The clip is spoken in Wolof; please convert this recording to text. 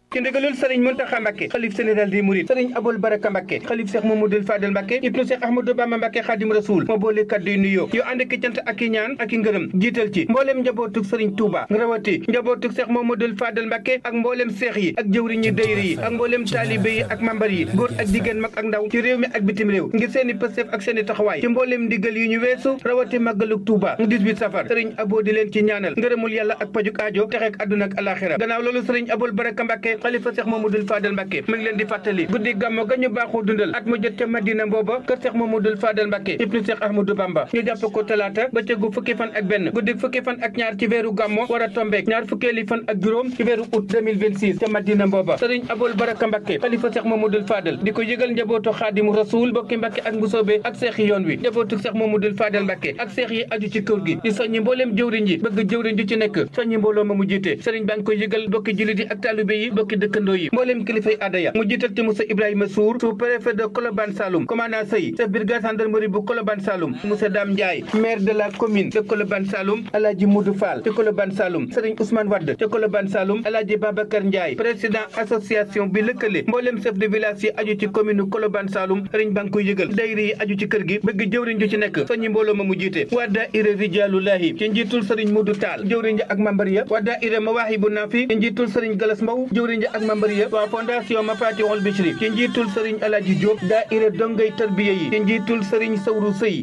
ci ndigalul sëriñ Muntaxa Mbàkke xalif général des mourides sëriñ Abul Baraka Mbàkke xalif Cheikh Mamadou Fadel Mbàkke ibnu Cheikh Ahmadou Bamba Mbàkke Xaadim Rasuul moo boole kaddu yu nuyoo yu ànd ki cant ak i ñaan ak i ngërëm jiital ci mbooleem njabootug sëriñ Touba rawati njabootug Cheikh Mamadou Fadel Mbàkke ak mbooleem seex yi ak jëwriñ ñi dayri yi ak mbooleem taalibe yi ak mambar yi góor ak jigéen mag ak ndaw ci réew mi ak bitim réew ngir seeni pëstef ak seeni taxawaay ci mbooleem ndigal yu ñu weesu rawati màggalug Touba 18 safar sëriñ Abo di leen ci ñaanal ngërëmul yàlla ak pajuk aajo texeek àdduna ak alaxira gannaaw loolu sëriñ Abul Baraka Mbàkke xalifa Cheikh Mamadou Fadel Mbàkke mi ngi leen di fàttali guddi gàmmo ga ñu baaxoo dundal at mu jot ca Madina booba kër Cheikh Mamadou Fadel Mbàkke ibnu Cheikh Ahmadou Bamba ñu jàpp ko talaata ba cëggu fukki fan ak benn guddi fukki fan ak ñaar ci weeru gàmmo war a tombeek ñaar fukkeeli fan ak juróom ci weeru août 2026 ca Madina booba sëriñ Abul Baraka Mbàkke xalifa Cheikh Mamadou Fadel di ko yëgal njabootu Xaadimu Rasuul bokki Mbàkke ak Mbusoobe ak seex yi yoon wi njabootu Cheikh Mamadou Fadel Mbàkke ak seex yi aju ci kër gi di soññi mbooleem jëwriñ yi bëgg jëwriñ ju ci nekk soññi mbooloo ma mu jiite sëriñ baa ngi koy yëgal bokki jullit yi ak taalibe yi bokki dëkkandoo yi mbooleem kilifay aada ya mu jiital ci Moussa Ibrahima Sour sous préfet de Colobane Saloum commandant Sey chef brigade gendarmerie bu Colobane Saloum Moussa Dame Ndiaye maire de la commune de Colobane Saloum Alaaji Moudou Fall ci Colobane Saloum sëriñ Ousmane Wade ci Colobane Saloum Alaaji Babacar Ndiaye président association bi lëkkale mbooleem chef de village yi aju ci commune Colobane Saloum sëriñ baa ngi koy yëgal dayri yi aju ci kër gi bëgg jëwriñ ju ci nekk soññi mbooloo ma mu jiite waa daayira Rijaalullahi ci njiitul sëriñ Moudou Tall jëwriñ ja ak membar ya waa daayira Mawaahibu Naafi ci njiitul sëriñ Galas Mbow jëwriñ ja ak membar ya waa fondation Mafatihul Bichri ci njiitul sëriñ Alaaji Diop daayira dongay tarbiya yi ci njiitul sëriñ Sawru Sëy